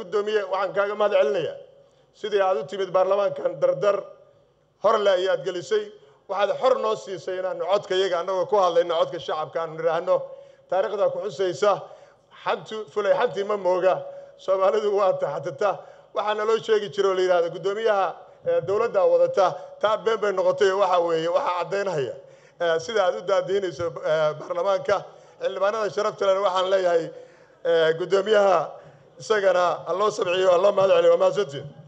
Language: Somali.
guddoomiye waxaan kaaga mahad celinayaa sidii aad u timid baarlamaankan dardar horle ayaad gelisay waxaad xor noo siisay inaanu codka iyaga annagoo ku hadlayno codka shacabka aanu nidhaahno taariikhda ku xusaysa xantu fulay xantii ma mooga soomaalidu waa taxatata waxaana loo sheegi jira oo la yidhahda guddoomiyaha dowladda wadata taa been bay noqotay oo waxa weeye waxaa caddaynaya sida aad u daadiinayso baarlamaanka xildhibaanada sharafta lena waxaan leeyahay guddoomiyaha isagana alloo sabciyo alloo mahad celiyo waa mahadsantiin